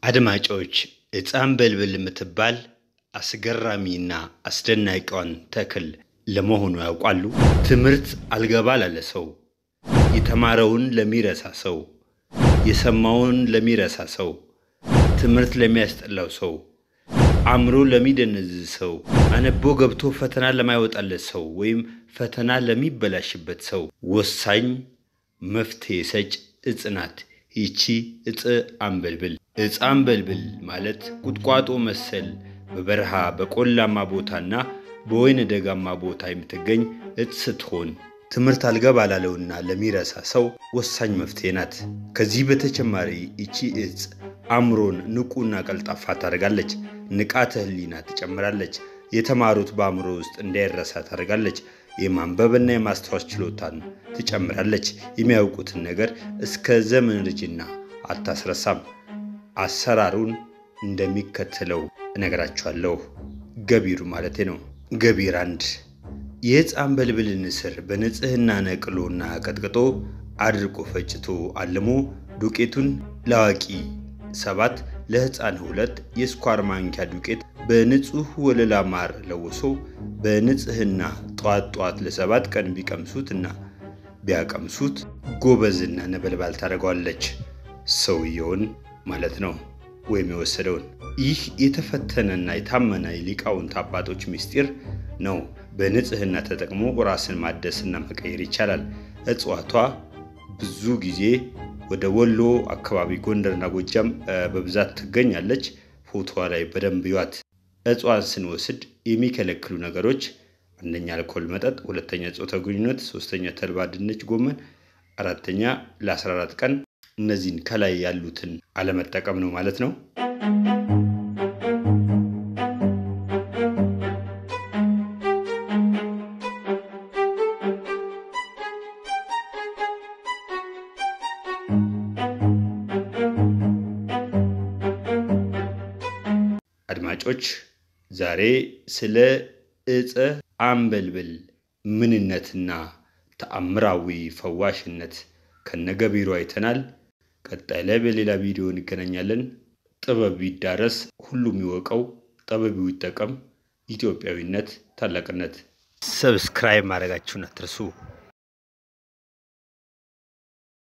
አድማጮች ዕፃን በልብል የምትባል አስገራሚና አስደናቂዋን ተክል ለመሆኑ ያውቃሉ? ትምህርት አልገባ ላለ ሰው፣ የተማረውን ለሚረሳ ሰው፣ የሰማውን ለሚረሳ ሰው፣ ትምህርት ለሚያስጠላው ሰው፣ አእምሮ ለሚደነዝዝ ሰው፣ አነቦ ገብቶ ፈተና ለማይወጣለት ሰው ወይም ፈተና ለሚበላሽበት ሰው ወሳኝ መፍትሄ ሰጭ ዕፅ ናት። ይቺ ዕፀ አምበልብል። ዕፀ አምበልብል ማለት ቁጥቋጦ መሰል በበረሃ በቆላማ ቦታና በወይነ ደጋማ ቦታ የምትገኝ ዕፅ ስትሆን ትምህርት አልገባ ላለውና ለሚረሳ ሰው ወሳኝ መፍትሄ ናት። ከዚህ በተጨማሪ ይቺ ዕፅ አእምሮን ንቁና ቀልጣፋ ታደርጋለች። ንቃተ ሕሊና ትጨምራለች። የተማሩት በአእምሮ ውስጥ እንዳይረሳ ታደርጋለች። የማንበብና የማስታወስ ችሎታን ትጨምራለች። የሚያውቁትን ነገር እስከ ዘመን ርጅና አታስረሳም። አሰራሩን እንደሚከተለው እነግራችኋለሁ። ገቢሩ ማለቴ ነው። ገቢር አንድ የዕፀ አምበልብልን ስር በንጽህና ነቅሎና ቀጥቅጦ አድርቆ ፈጭቶ አልሞ ዱቄቱን ለአዋቂ ሰባት ለሕፃን ሁለት የስኳር ማንኪያ ዱቄት በንጹህ ወለላ ማር ለውሶ በንጽህና ጧት ጧት ለሰባት ቀን ቢቀምሱትና ቢያቀምሱት ጎበዝና ነበልባል ታደርገዋለች። ሰውየውን ማለት ነው ወይም የወሰደውን። ይህ የተፈተነና የታመነ የሊቃውንት አባቶች ምስጢር ነው። በንጽህና ተጠቅሞ ራስን ማደስና መቀየር ይቻላል። እጽዋቷ ብዙ ጊዜ ወደ ወሎ አካባቢ ጎንደርና ጎጃም በብዛት ትገኛለች። ፎቶዋ ላይ በደንብ ይዋት። እጽዋን ስንወስድ የሚከለክሉ ነገሮች አንደኛ አልኮል መጠጥ፣ ሁለተኛ ጾታ ግንኙነት፣ ሶስተኛ ተልባ ድንች ጎመን፣ አራተኛ ለ14 ቀን እነዚህን ከላይ ያሉትን አለመጠቀም ነው ማለት ነው። አድማጮች ዛሬ ስለ ዕፀ አምበልብል ምንነትና ተአምራዊ ፈዋሽነት ከነገቢሩ አይተናል። ቀጣይ ላይ በሌላ ቪዲዮ እንገናኛለን። ጥበብ ይዳረስ፣ ሁሉም ይወቀው፣ ጠበቡ ይጠቀም። ኢትዮጵያዊነት ታላቅነት። ሰብስክራይብ ማድረጋችሁን አትርሱ።